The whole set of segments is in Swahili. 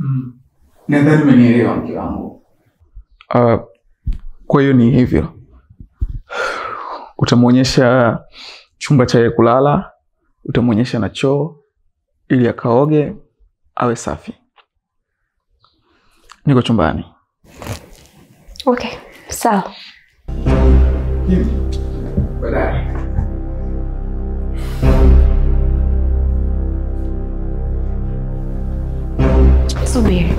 Mm. Nadhani umenielewa mke wangu. Uh, kwa hiyo ni hivyo, utamwonyesha chumba cha yeye kulala, utamwonyesha na choo ili akaoge awe safi. Niko chumbani. Okay, sawa. Baadaye. Subiri.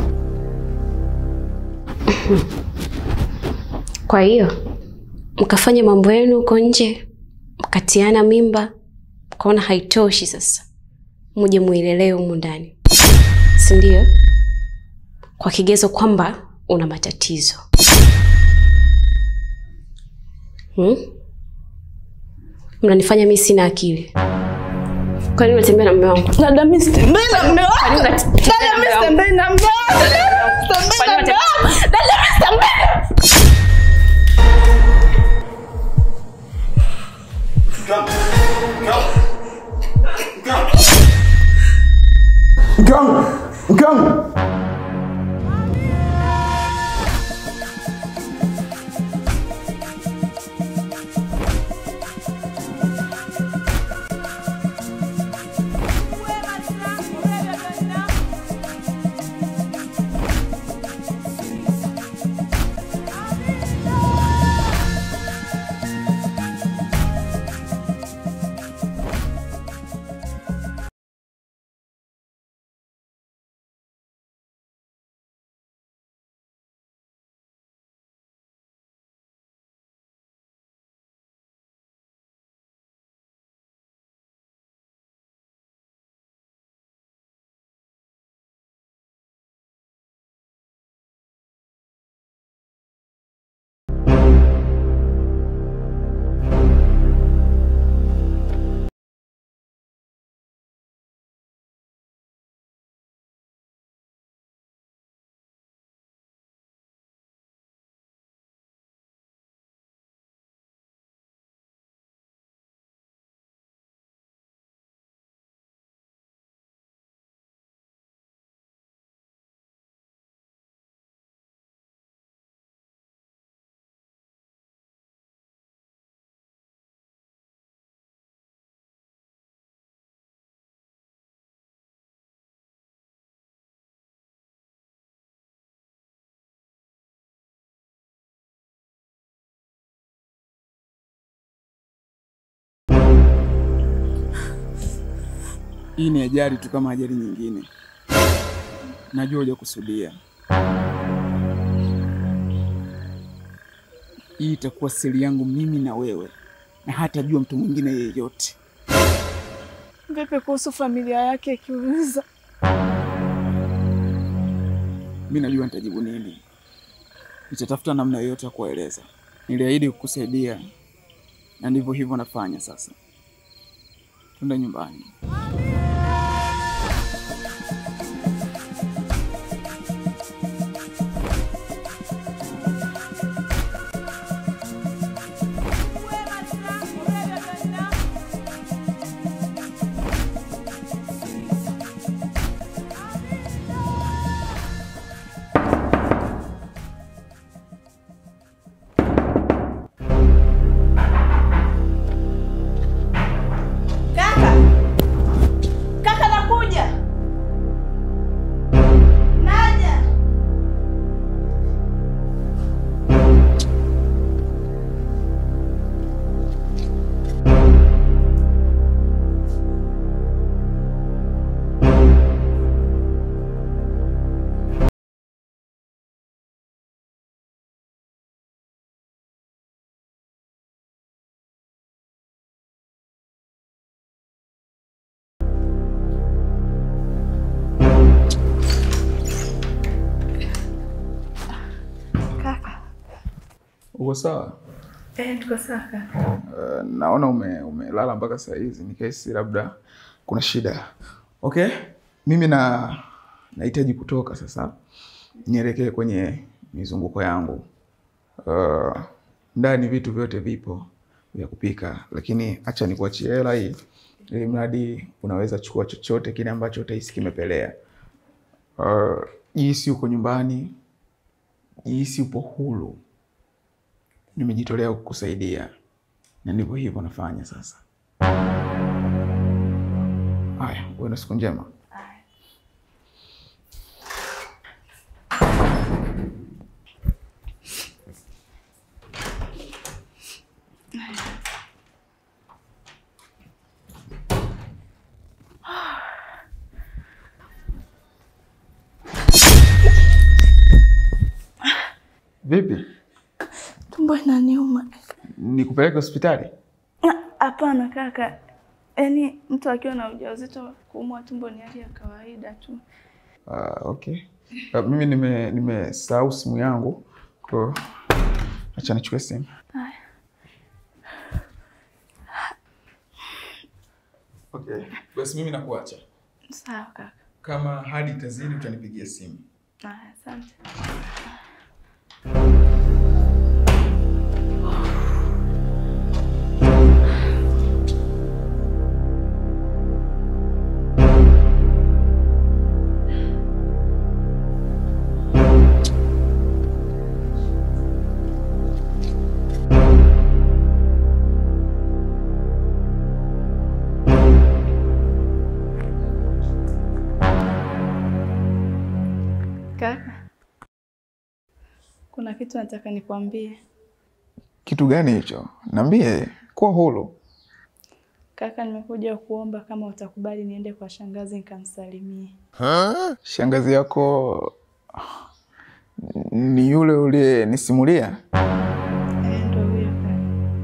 Kwa hiyo mkafanya mambo yenu huko nje, mkatiana mimba, mkaona haitoshi, sasa muje muilelee humu ndani, si ndio? Kwa kigezo kwamba una matatizo hmm? Mnanifanya mi sina akili. Kwa nini unatembea na mume wangu? Dada, mimi sitembei na mume wangu. Kwa nini unatembea Dada, na mimi mume wangu? sitembei na mume wangu. Dada, mimi sitembei na mume wangu. Dada, mimi sitembei. Mke wangu, mke wangu. Hii ni ajali tu kama ajali nyingine. Najua hujakusudia. Hii itakuwa siri yangu mimi na wewe, na hatajua mtu mwingine yeyote. Vipi kuhusu familia yake ikiuliza? Mi najua nitajibu nini. Nitatafuta namna yoyote ya kuwaeleza. Niliahidi kukusaidia na ndivyo hivyo nafanya sasa. Twende nyumbani. Kaka. Kaka nakuja. Naja. Kaka. Uko sawa? Eh, tuko sawa kaka. Uh, naona ume, umelala mpaka saa hizi, nikahisi labda kuna shida. Okay, mimi na nahitaji kutoka sasa, nielekee kwenye mizunguko yangu. Uh, ndani vitu vyote vipo vya kupika, lakini acha nikuachie hela hii, ili mradi unaweza chukua chochote kile ambacho utahisi kimepelea. Uh, jihisi uko nyumbani, jihisi upo huru. Nimejitolea kukusaidia na ndivyo hivyo nafanya sasa. Haya, uwe na siku njema. Vipi, Tumbo inaniuma. nikupeleke hospitali? Ah, Hapana kaka, yaani mtu akiwa na ujauzito kuumwa tumbo ni hali ya kawaida tu. Ah, okay. Ah, mimi nime nimesahau simu yangu, kwa hiyo acha nichukue simu. Haya. Okay. Basi mimi nakuacha. Sawa kaka. Kama hadi itazidi utanipigia simu. Haya, asante. Kaka, kuna kitu nataka nikwambie. Kitu gani hicho? Niambie, kuwa huru. Kaka, nimekuja kuomba kama utakubali niende kwa shangazi nikamsalimie. Shangazi yako ni yule uliyenisimulia? Eh, ndo huyo kaka.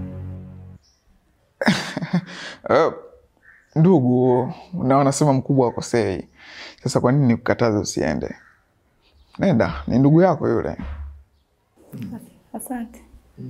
Uh, ndugu, na wanasema mkubwa akosei. Sasa kwa nini nikukataze usiende? Nenda, ni ndugu yako yule. Asante.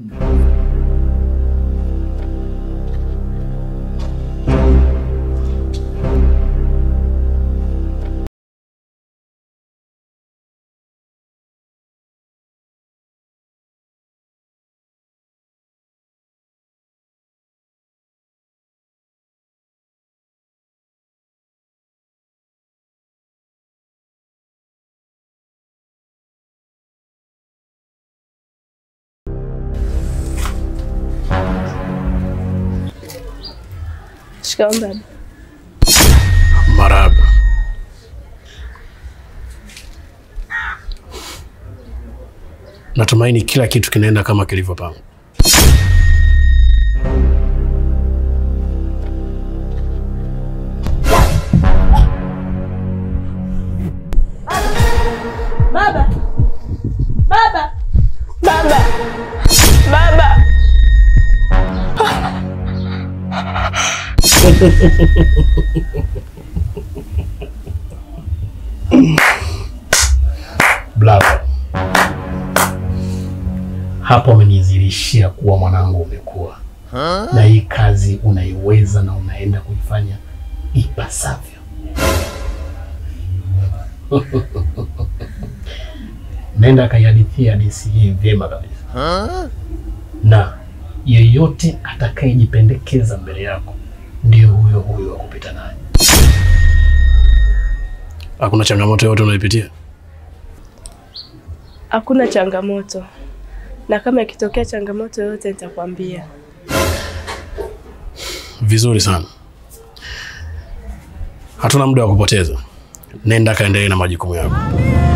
Shikamoo baba. Marahaba. Natumaini kila kitu kinaenda kama kilivyopangwa. Baba! Baba! Baba! Baba! Bravo. Hapo umenizirishia kuwa mwanangu umekuwa na hii kazi unaiweza na unaenda kuifanya ipasavyo. Nenda kaihadithia hadithi hii vyema kabisa, na yeyote atakayejipendekeza mbele yako ndio huyo huyo wa kupita naye. Hakuna changamoto yoyote unaipitia? Hakuna changamoto, na kama ikitokea changamoto yoyote nitakwambia. Vizuri sana, hatuna muda wa kupoteza. Nenda kaendelee na majukumu yako.